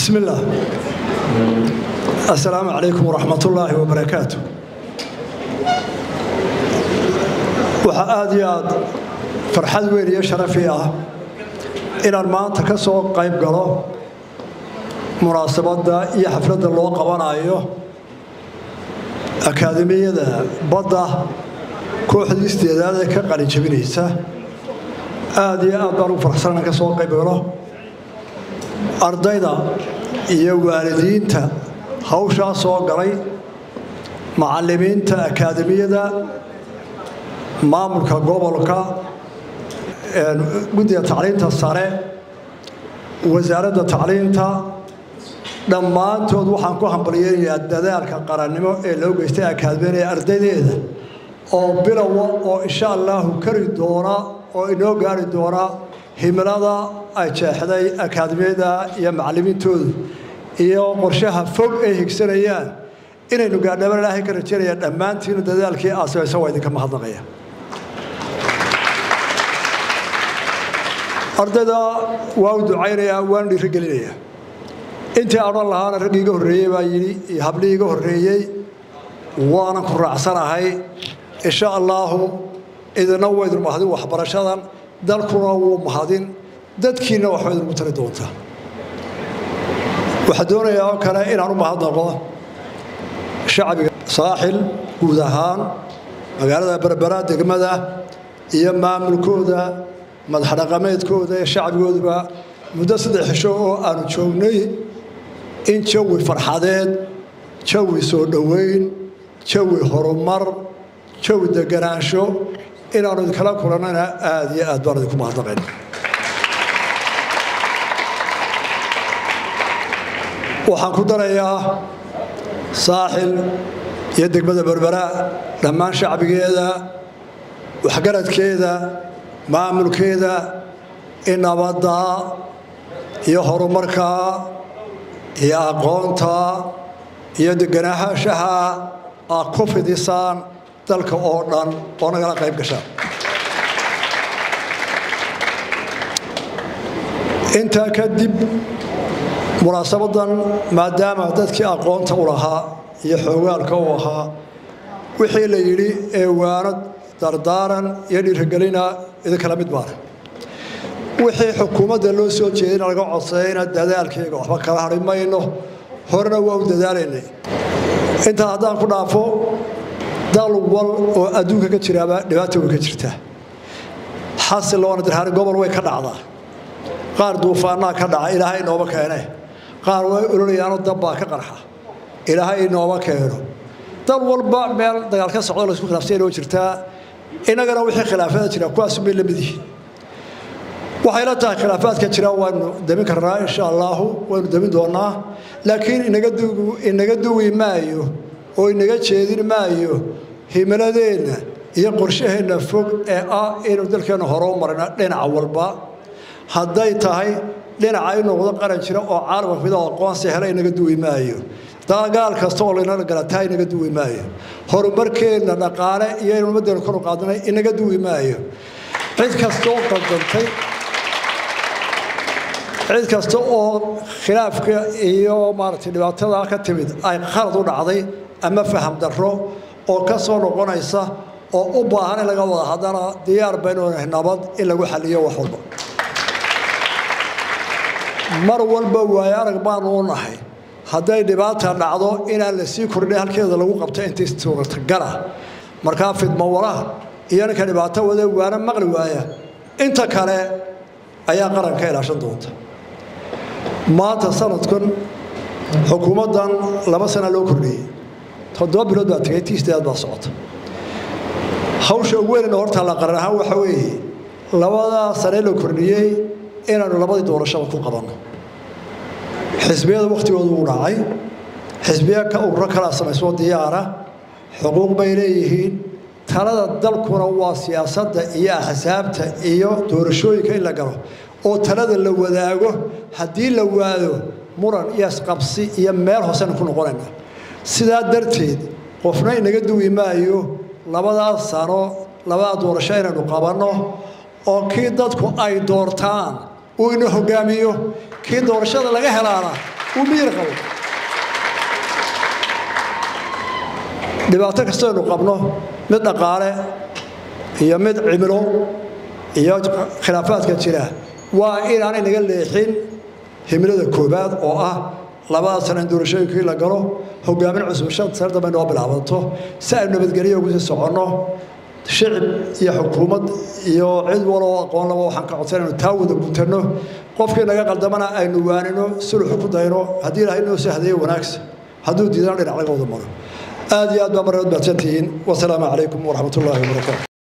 بسم الله السلام عليكم ورحمة الله وبركاته waxaa aada iyo aad farxad weyn iyo sharafi ah inaan maanta ka soo qayb galo munaasabadda iyo xafladda loo qabanayo akaademiyada badda kooxdii isteedaad ee ka qalin jabinaysa aada iyo aad baan ugu farxsan inaan ka soo qayb galo ardayda iyo waalidiinta hawshaa soo galay macallimiinta akaademiyada maamulka gobolka guddiga tacliinta sare wasaaradda tacliinta dhammaantood waxaan ku hambalyeynayaa dadaalka qarannimo ee loo geystay akaademiyada ee ardaydeeda oo bilowa oo insha allahu kari doona oo inoo gaari doona himilada ay jeexday akaademiyada iyo macallimiintoodu iyo qorshaha fog ay higsanayaan inaynu gaadhaban ilaahay ka rajaynaya dhammaantiinu dadaalkii aad samaysan waa idinka mahadnaqaya ardayda waa u ducaynayaa waan dhiirigelinayaa intii odhan lahaana raggii iga horreeyey baa yidhi iyo hablii iga horreeyey waanan ku raacsanahay insha allaahu idina waydin mahadin waxbarashadan dalkuna wuu mahadin dadkiinna waxba idinku tari doontaa waxaa doonayaa oo kale inaan u mahadnaqo shacbiga saaxil guud ahaan magaalada berbera degmada iyo maamulkooda madaxdhaqameedkooda ee shacbigooduba muddo saddex xisho oo aanu joognay in jawi farxadeed jawi soo dhoweyn jawi horumar jawi deganaansho inaanu idinkala kulannana aada iyo aad baan idinku mahadnaqayn waxaan ku darayaa saaxil iyo degmada berbera dhammaan shacbigeeda waxgaradkeeda maamulkeeda in nabadda iyo horumarka iyo aqoonta iyo deganaahaashaha aad ku fidisaan dalka oo dhan oo nagala qayb gashaan intaa kadib munaasabadan maadaama dadkii aqoonta u lahaa iyo xoogaalka u ahaa wixii la yidhi ee waanad dardaaran iyo dhiirigelina idinkala mid baana wixii xukuumadda loo soo jeedina laga codsayayna dadaalkayga waxba kala hadhi mayno horena waa u dadaalaynay intaa haddaan ku dhaafo dal wal oo adduunka ka jiraaba dhibaata way ka jirtaa xasil loona dirhaani gobol way ka dhacdaa qaar duufaanaa ka dhaca ilaahay inooma keene qaar way ololayaanoo dabbaa ka qarxa ilaahay inooma keeno dal walba meel dagaal ka socdo laysku khilaafsanya oo jirtaa innagana wixii khilaafada jira kuwaas bay la mid yihiin waxay la tahay khilaafaadka jira waanu damin karnaa insha allaahu waynu damin doonaa laakiin inaga duwi maayo oo inaga jeedin maayo himiladeenna iyo qorshaheenna fog ee ah inuu dalkeenna hore u marina dhinaca walba hadday tahay dhinaca in noqdo qaran jira oo caalamka mida aqoonsi hela inaga duwi maayo dagaal kasta oo laynala galataa inaga duwi maayo horumarkeenna dhaqaale iyo in ummaddeena kor u qaadnay inaga duwi maayo cid kasta oo qaldantay cid kasta oo khilaafka iyo maaragtay dhibaatada ka timid ay khalad u dhacday ama faham darro oo ka soo noqonaysa oo u baahan in laga wada haddana diyaar baynu nahay nabad in lagu xaliyo wax walba mar walba waayo arag baanu u nahay hadday dhibaata dhacdo inaan la sii kordhin halkeeda lagu qabto intii suuratagala markaa fidmo walaha iyo ninka dhibaato wada waana maqli waaya inta kale ayaa qaranka ilaashan doonta maanta sanadkan xukuumaddan laba sana loo kordhiyey toddoba bilood baa tegay tiisteed baa socota hawsha ugu weynana horta la qaran ahaan waxa weeye labadaa sane la kordhiyey inaanu labadii doorashada ku qabanno xisbiyada wakhtigoodu uu dhacay xisbiya ka ururo kalaa samaysoo diyaara xuquuq bay leeyihiin talada dalkuna waa siyaasadda iyo axsaabta iyo doorashooyinka in la galo oo talada la wadaago haddii la waado muran iyo isqabsi iyo meel hoosena ku noqonayna sidaa darteed qofna inaga duwi maayo labadaas sano labadaa doorasho inaynu qabanno oo kii dadku ay doortaan uu ina hogaamiyo kii doorashada laga helaana uu miyir qabo dhibaato kastaynu qabno mid dhaqaale iyo mid cimilo iyo khilaafaadka jira waa inaanay naga leexin himilada koobaad oo ah labada sana in doorashooyinkii la galo hogaamin cusub shan sano dambe noo bilaabato si aynu nabadgelyo ugu sii soconno shicib iyo xukuumad iyo cid waloo aqoon laba waxaan ka codsan inaynu taa wada gutanno qofkii naga qaldamana aynu waanino suluxu ku dayno haddii ilaahay inoo sii hadeeyo wanaagsan hadduu diidana dhinac laga wada maro aad iyo aad baa marnad mahadsantihiin wasalaamu calaykum waraxmat ullaahi wabarakaatu